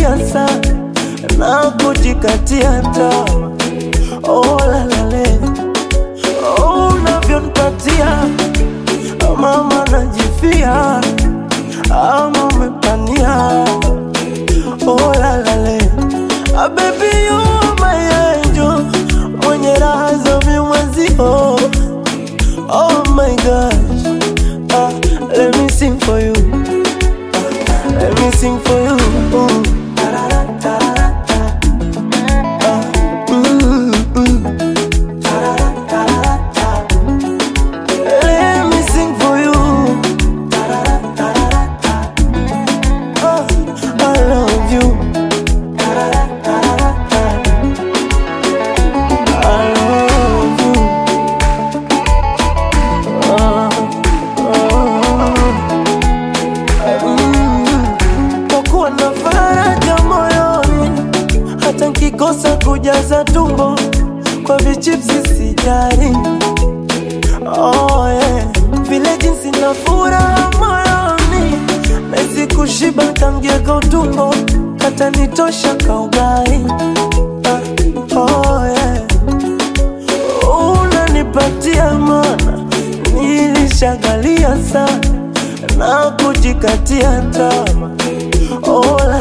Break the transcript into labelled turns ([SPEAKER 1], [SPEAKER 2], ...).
[SPEAKER 1] nishagandalia sana na kujikatia tamaa. Oh, la la le. Oh, unavyonipatia mama najifia ama umepania oh, la la le. Ah, baby you are my angel mwenye raha za mimwezio oh my gosh ah, let me sing for you ah, let me sing for you Ooh. Ah, mm, mm. Let me sing for you. Oh, I love you. I love you. Oh, oh, mm. Kwa kuwa na faraja moyoni, hata nkikosa kujaza tumbo kwa vichipsi sijari. Oh, yeah. Vile jinsi na furaha moyoni Mezi kushiba tangia utumbo Kata nitosha kaugai ah, oh, yeah. Unanipatia mana Nilishagalia sana Na kujikatia tama Oh, la